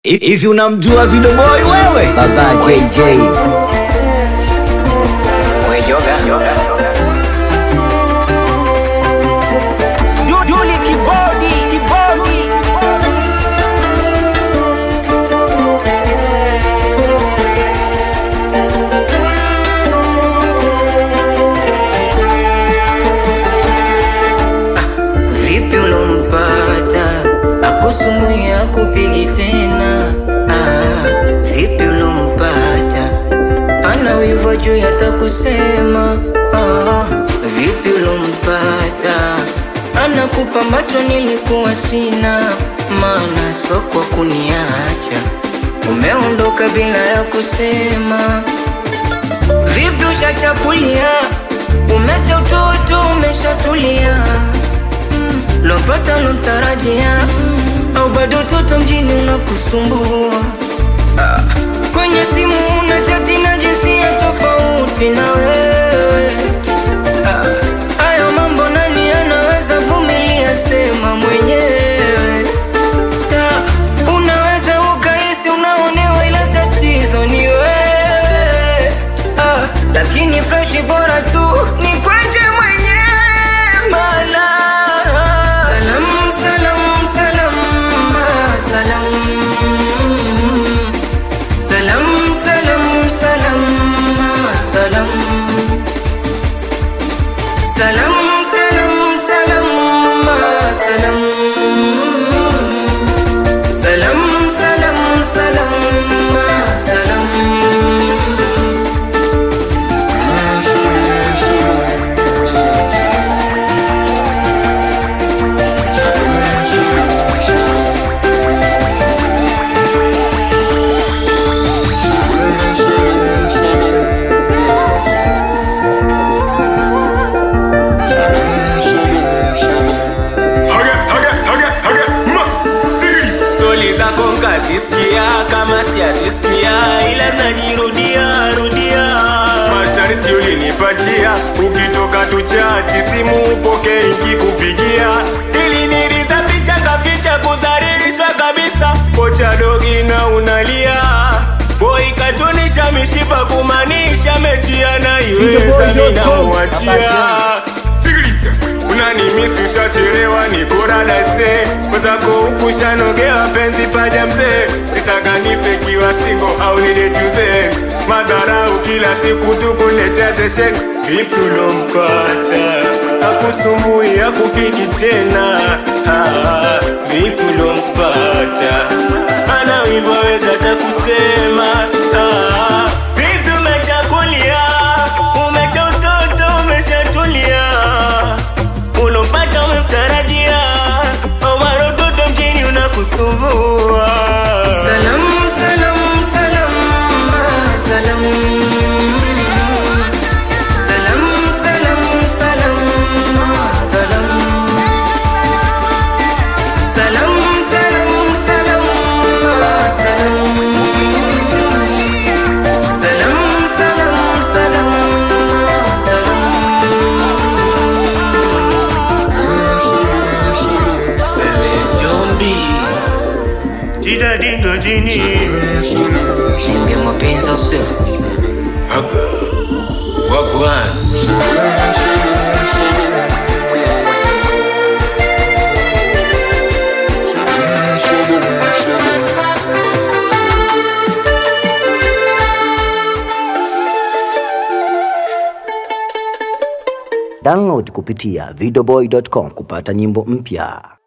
Hivi unamjua Video Boy wewe? Baba JJ. We yoga. Duli kibodi, kibodi. Vipi ulompata akusumbui akupigi tena? Ah, vipi ulompata ana wivo juu yatakusema? Ah, vipi ulompata anakupa macho nilikuwa sina, maana soko kuniacha umeondoka bila ya kusema. Vipi ushachakulia, umecha utoto, umeshatulia mm. Lompata lomtarajia mm. Au bado toto mjini unakusumbua ah. Kwenye simu una chati na jinsia tofauti na wewe ah. Hayo mambo nani anaweza vumilia? Sema mwenyewe ah. Unaweza ukahisi unaonewa, ila tatizo ni wewe ah. Lakini freshi bora tu ni kwenje mwenyewe mana Salam, salam, salam, ah, salam Salam, salam, salam, ah, salam Salam, salam, salam, ah, salam Salam, salam, salam, ah, salam Haga, haga, haga, haga, ma, sikiliza. Stori zako nkazisikia kama sijazisikia, ila najirudia rudia. Masharti ulinipatia ukitoka tuchachi simu upoke ikikupigia Ili niliza picha kaficha kudhalilisha kabisa, kocha dogi na unalia Boy katunisha mishipa kumaanisha mechi anaiweza ninamwachia sikiliza unanimisi ushachelewa nikoradase mwenzako huku shanogewa penzi paja mzee nitaka nife kiwa singo au nidejuze madharau kila siku tukuletea seshen vipi ulompata akusumbui akupiki tena ah, vipi ulompata ana hivyo weza takusema ah, vipi umechakulia umecha utoto umeshatulia ulompata umemtarajia omara utoto mjini unakusumbua Salam, salam, salam, ah, salam. Salam, salam, salam, ah, salam. Salam, salam, salam, ah, salam. Salam, salam, salam, ah, jombi jida dindo jini salam. Niambie mapenzi au sio? Aga. wagwan Download kupitia videoboy.com kupata nyimbo mpya.